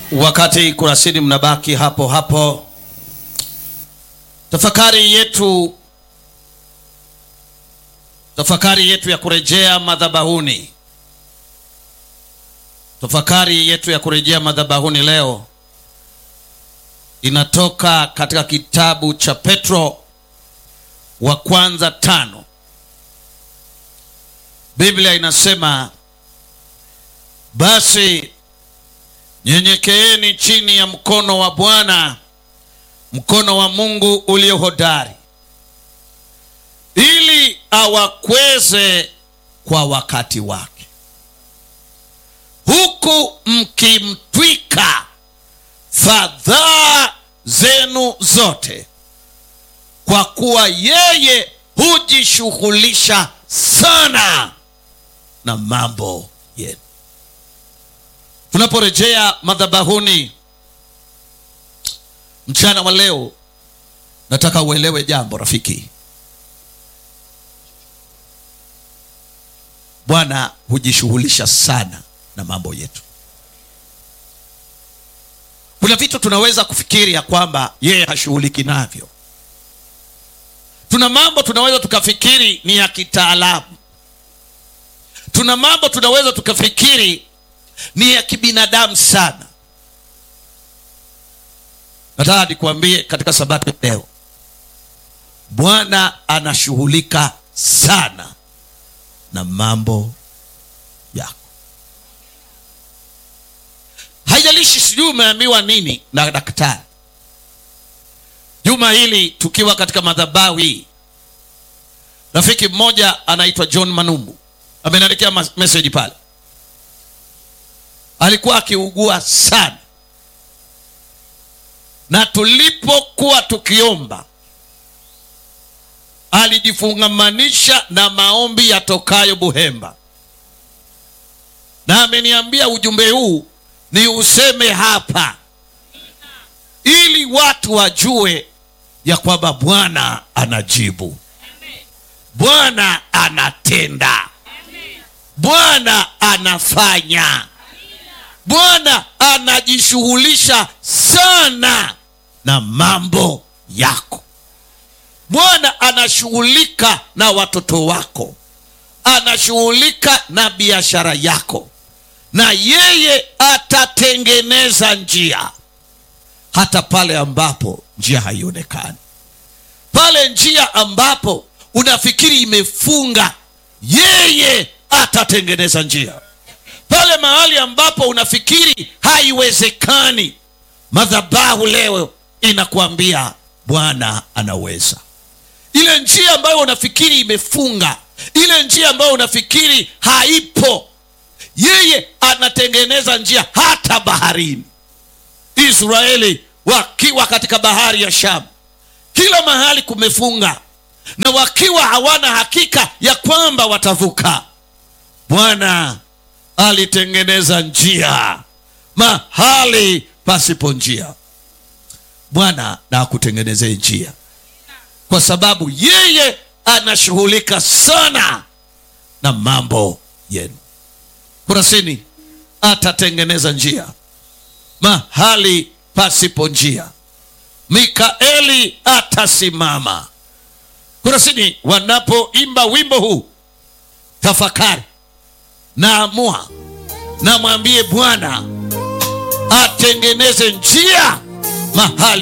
Wakati kurasini mnabaki hapo hapo, tafakari yetu tafakari yetu ya kurejea madhabahuni, tafakari yetu ya kurejea madhabahuni leo inatoka katika kitabu cha Petro wa kwanza tano. Biblia inasema basi nyenyekeeni chini ya mkono wa Bwana, mkono wa Mungu ulio hodari, ili awakweze kwa wakati wake, huku mkimtwika fadhaa zenu zote, kwa kuwa yeye hujishughulisha sana na mambo yenu. Tunaporejea madhabahuni mchana wa leo, nataka uelewe jambo rafiki. Bwana hujishughulisha sana na mambo yetu. Kuna vitu tunaweza kufikiri ya kwamba yeye hashughuliki navyo. Tuna mambo tunaweza tukafikiri ni ya kitaalamu. Tuna mambo tunaweza tukafikiri ni ya kibinadamu sana. Nataka nikuambie katika sabato leo, Bwana anashughulika sana na mambo yako. Haijalishi sijui umeambiwa nini na daktari. Juma hili tukiwa katika madhabahu hii, rafiki mmoja anaitwa John Manumbu ameniandikia meseji pale alikuwa akiugua sana, na tulipokuwa tukiomba alijifungamanisha na maombi yatokayo Buhemba, na ameniambia ujumbe huu ni useme hapa ili watu wajue ya kwamba Bwana anajibu, Bwana anatenda, Bwana anafanya Bwana anajishughulisha sana na mambo yako. Bwana anashughulika na watoto wako, anashughulika na biashara yako, na yeye atatengeneza njia hata pale ambapo njia haionekani, pale njia ambapo unafikiri imefunga, yeye atatengeneza njia pale mahali ambapo unafikiri haiwezekani, madhabahu leo inakuambia Bwana anaweza. Ile njia ambayo unafikiri imefunga, ile njia ambayo unafikiri haipo, yeye anatengeneza njia hata baharini. Israeli wakiwa katika bahari ya Shamu, kila mahali kumefunga, na wakiwa hawana hakika ya kwamba watavuka, Bwana alitengeneza njia mahali pasipo njia. Bwana na akutengenezee njia, kwa sababu yeye anashughulika sana na mambo yenu. Kurasini atatengeneza njia mahali pasipo njia. Mikaeli atasimama. Kurasini wanapoimba wimbo huu, tafakari naamua namwambie Bwana atengeneze njia mahali